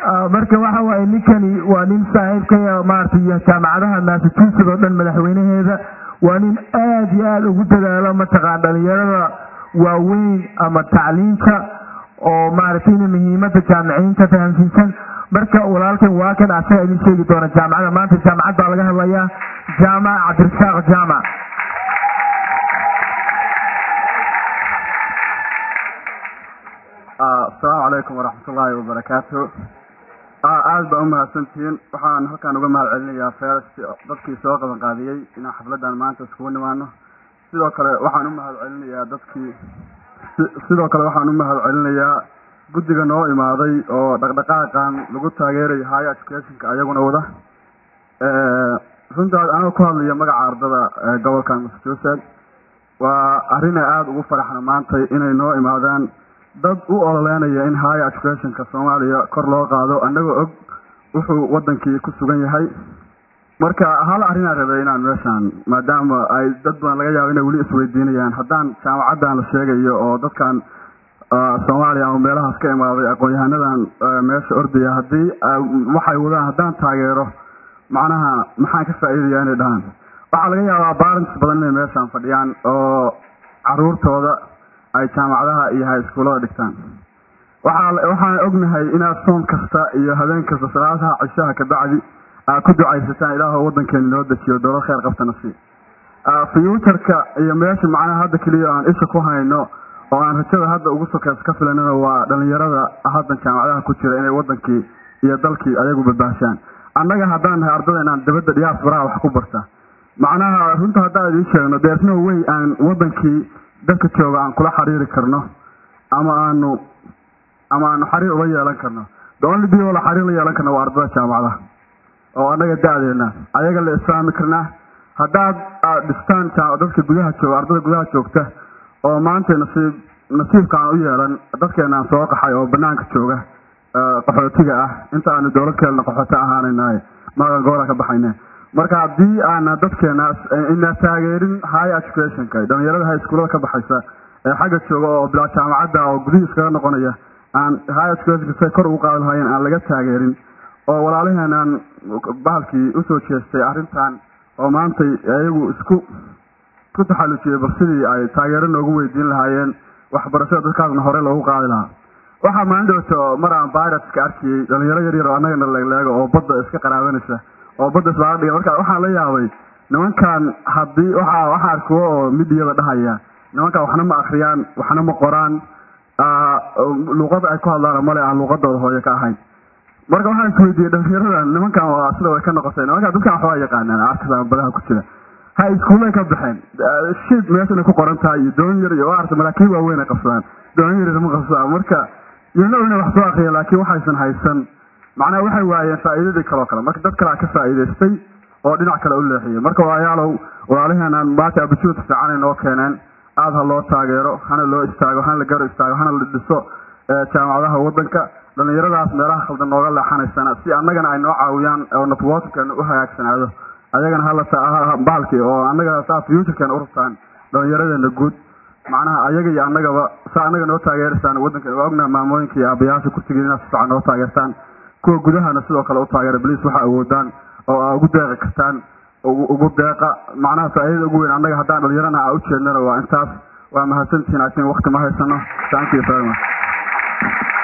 marka waxa waaye ninkani waa nin saaxiibkaya maaragtay iyo jaamacadaha massachusetts oo dhan madaxweynaheeda waa nin aad iyo aada ugu dadaalo mataqaan dhalinyarada waaweyn ama tacliinta oo maaragtay ina muhiimada jaamiciyiinta fahamsiisan marka walaalkan waa kan asaga idin sheegi doona jaamacada maanta jaamacad baa laga hadlayaa jaamac cabdirasaaq jaamac asalaamu calaykum waraxmat ullaahi wabarakaatu aada baa u mahadsantihiin waxaan halkaan uga mahad celinayaa feres dadkii soo qaban qaadiyey inaan xafladan maanta iskugu nimaano sidoo kale waxaan u mahad celinayaa dadkii sidoo kale waxaan u mahad celinayaa guddiga noo imaaday oo dhaqdhaqaaqan lagu taageerayo higher educationka ayaguna wada runtaas anigoo ku hadlaya magaca ardada gobolkan massachusetts waa arrin ay aada ugu faraxna maantay inay noo imaadaan dad u ololeynaya in higher educationka soomaaliya kor loo qaado annagoo og wuxuu wadankii ku sugan yahay marka hal arrinaan rabay inaan meeshaan maadaama ay dad badan laga yaabo inay weli isweydiinayaan haddaan jaamacaddan la sheegayo oo dadkan soomaaliya ama meelahaas ka imaaday aqoon-yahanadan meesha ordaya haddii waxay wadaan haddaan taageero macnaha maxaan ka faa'iidaya inay dhahaan waxaa laga yaabaa barents badan inay meeshaan fadhiyaan oo caruurtooda ay jaamacadaha iyo hay iskuullada dhigtaan waxaa waxaan ognahay inaad soom kasta iyo habeen kasta salaadaha cishaha kabacdi aad ku ducaysataan ilaahoo waddankeena noo dejiyo dowlad kheyr qabtana sii fuuturka iyo meesha macnaha hadda keliya aan isha ku hayno oo aan rajada hadda ugu sokeys ka filanina waa dhalinyarada haddan jaamacadaha ku jira inay wadankii iyo dalkii ayagu badbaashaan annaga haddaan nahay ardada inaan dabadda diyaasbaraha wax ku barta macnaha runta haddaan idiin sheegno deersno wey aan wadankii dadka jooga aan kula xiriiri karno ama aanu ama aanu xiriir ula yeelan karno the only people la xiriir la yeelan karno waa ardada jaamacadaha oo annaga da-deena ayaga la isfaami karnaa haddaad aad dhistaan dadka gudaha jooga ardada gudaha joogta oo maanta nasiib nasiibka aan u yeelan dadkeena aan soo qaxay oo banaanka jooga qaxootiga ah inta aanu dowlad keelna qaxoota ahaanaynaay magan goola ka baxayne marka haddii aana dadkeena ina taageerin high educationka dhalinyarada high schoolada ka baxaysa ee xagga jooga oo bilaa jaamacadda oo gudihii iskaga noqonaya aan high educationka say kor ugu qaadi lahaayeen aan laga taageerin oo walaalaheenaan bahalkii usoo jeestay arrintan oo maantay iyagu isku ku taxallujiyey bal sidii ay taageero noogu weydiin lahaayeen waxbarashada dadkaasna hore loogu qaadi lahaa waxaa maalin dhowto mar aan viruska arkiyey dhalinyaro yar yar oo annagana leegleego oo badda iska qaraabanaysa oo badda islaaga dhiga marka waxaan la yaabay nimankan haddii waxa waxaa arkuwo oo midiyada dhahaya nimankan waxna ma akriyaan waxna ma qoraan luuqada ay ku hadlaan male aan luuqadooda hooyo ka ahayn marka waxaan isweydiiyey dhalinyaradan nimankan waa sida way ka noqotay nimankan dadkan waxbaa yaqaanaan arkasa badaha ku jira ha iskuullay ka baxeen shid meesha inay ku qoran tahay iyo doon yar iyo arta malaakiin waaweyn ay qabsadaan doon yar ma qabsadaan marka yano inay wax soo akriya laakiin waxaysan haysan macnaha waxay waayeen faa'iidadii kaloo kale marka dad kalea ka faa'iidaystay oo dhinac kale u leexiyey marka waayaalow walaalaheenaan maanta abujuud fiican ay noo keeneen aada ha loo taageero hana loo istaago hana la garo istaago hana la dhiso jaamacadaha waddanka dhalinyaradaas meelaha khaldan nooga leexanaysana si annagana ay noo caawiyaan oo networkkeena u hagaagsanaado ayagana hala bahalkii oo annaga saa futurkeena u rabtaan dhalinyaradeena guud macnaha ayaga iyo annagaba saa annaga noo taageeraysaan waddanka waa ognaha maamooyinka iyo aabayaasha kursigeeda inaad si fiican noo taageertaan kuwa gudahana sidoo kale u taageera bliis waxa awoodaan oo aa ugu deeqi kartaan ugu deeqa macnaha faa'iidada ugu weyn annaga haddaan dhalinyarana aa ujeednana waa intaas waa mahadsantihiin asin wakti ma haysano thank you very much